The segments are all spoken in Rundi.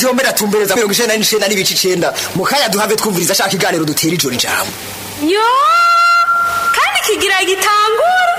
ntiyombera tumbereza mirongo icenda n'icenda n'ibice icenda mu kanya duhave twumviriza ashaka iganiro dutera ijoro ijambo yo kandi kigira gitangura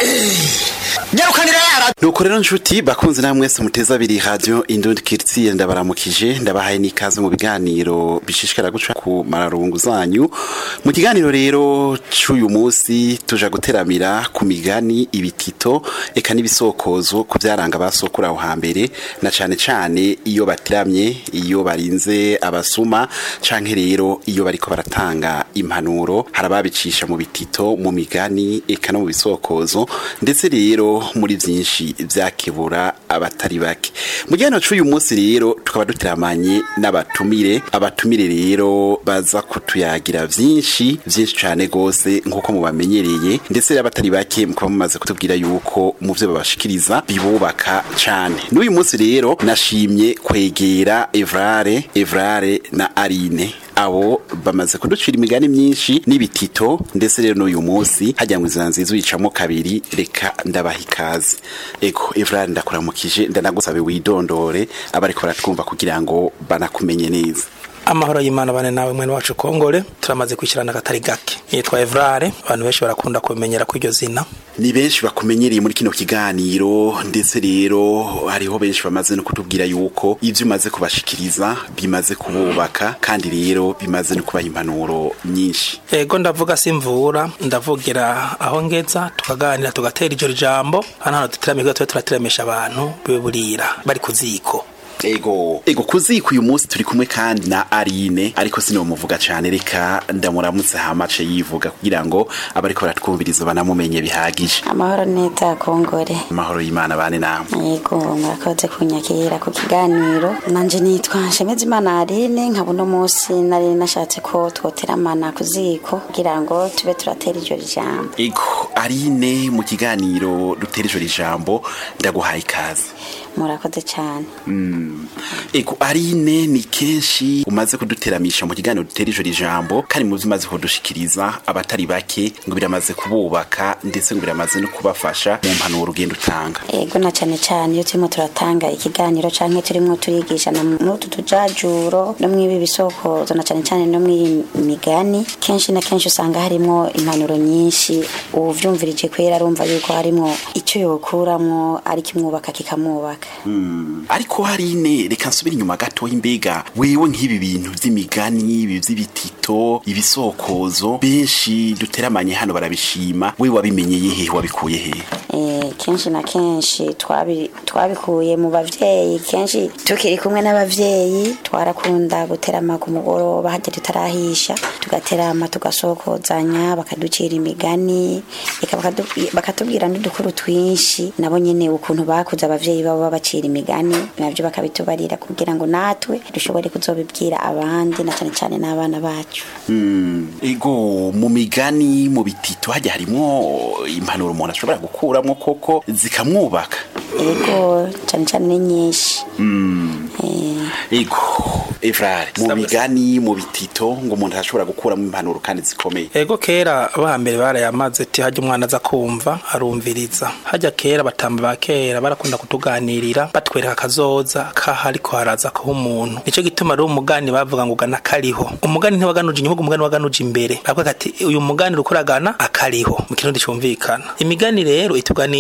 nyarukanira yara nuko rero nshuti bakunze namwe mwese muteza abiri radio indundi kirtsiye ndabaramukije ndabahaye n'ikaze mu biganiro bishishikara guca ku mararungu zanyu mu kiganiro rero c'uyu munsi tuja guteramira ku migani ibitito eka n'ibisokozo ku byaranga basokura aho hambere na cane cane iyo batiramye iyo barinze abasuma canke rero iyo bariko baratanga impanuro harababicisha mu bitito mu migani eka no mu bisokozo ndetse rero muri vyinshi vyakebura abatari bake mu gihano c'uyu munsi rero tukaba duteramanye n'abatumire abatumire rero baza kutuyagira vyinshi vyinshi cane gose nk'uko mubamenyereye ndetse rero abatari bake mukaba mumaze kutubwira yuko mu vyo babashikiriza bibubaka cane n'uyu munsi rero nashimye kwegera Evrare Evrare na Arine abo bamaze kuducira imigani myinshi n'ibitito ndetse rero n'uyu munsi hajya ngo inzira nziza uyicamo kabiri reka ndabaha ikaze ego Evrard ndakuramukije ndanagusabe widondore abariko baratwumva kugira ngo banakumenye neza amahoro y'imana bane nawe mwene wacu kongore turamaze kwishyirana akatari gake yitwa evrare abantu benshi barakunda kumenyera ko iryo zina ni benshi bakumenyereye muri kino kiganiro ndetse rero hariho benshi bamaze no kutubwira yuko ibyo umaze kubashikiriza bimaze kububaka kandi rero bimaze no kubaha impanuro nyinshi ego ndavuga simvura ndavugira aho ngeza tukaganira tugatera iryo jambo hano hano duteramira tube turateramisha abantu bibe burira bari ku ziko ego ego kuziko uyu munsi turi kumwe kandi na Arine ariko sinomuvuga cyane reka ndamuramutse hamace yivuga kugira ngo abariko baratwumviriza banamumenye bihagije amahoro neza kongore amahoro y'Imana bane namwe yego murakoze kunyakira ku kiganiro nanje nitwa Nshemeza Imana Aline nkaba uno munsi nari nashatse ko twoteramana ku ziko kugira ngo tube turatera iryo jambo ego Arine mu kiganiro dutera ijoro ijambo ndaguhaye ikaze murakoze cyane ego Arine ni kenshi umaze kuduteramisha mu kiganiro dutera ijoro ijambo kandi mu umaze kudushikiriza abatari bake ngo biramaze kububaka ndetse ngo biramaze no kubafasha mu mpanuro ugenda utanga yego na cyane cyane iyo turimo turatanga ikiganiro canke turimo turigisha na mutu tujajuro no mwibi bisokozo na cyane cyane no mwiyi migani kenshi na kenshi usanga harimo impanuro nyinshi uvyumvirije kwera arumva yuko harimo icyo yokuramwo ari kimwubaka kikamwubaka ariko harine reka nsubire inyuma gato imbega wewe nk'ibi bintu vy'imigani ibi vy'ibitito ibisokozo benshi duteramanye hano barabishima wewe wabimenyeye hehe wabikuye hehe Eh, kenshi na kenshi twabi- twabikuye mu bavyeyi kenshi tukiri kumwe n'abavyeyi twarakunda guterama ku mugoroba harya tutarahisha tugaterama tugasokozanya bakaducira imigani eka bakadu- bakatubwira n'udukuru twinshi nabo nyene ukuntu bakuze abavyeyi babo babacira imigani navyo bakabitubarira kugira ngo natwe dushobore kuzobibwira abandi na cane cane n'abana bacu ego mu migani mu bitito hajya harimwo impanuro umuntu ashobora gukuramwo koko zikamwubaka ego cane cane ni nyinshi Eh, ego evrare mu migani mu bitito ngo umuntu ashobora gukuramo impanuro kandi zikomeye ego kera abahambere barayamaze ati hajya umwana aza kumva arumviriza hajya kera batamba ba kera barakunda kutuganirira batwereka akazoza kaha ariko haraza kuha umuntu nico gituma rero umugani bavuga ngo ugana kariho umugani ntiwaganuje inyuhugu umugani waganuje imbere bavuga ati uyu mugani uriko uragana akariho mu kirundi cumvikana imigani rero itugani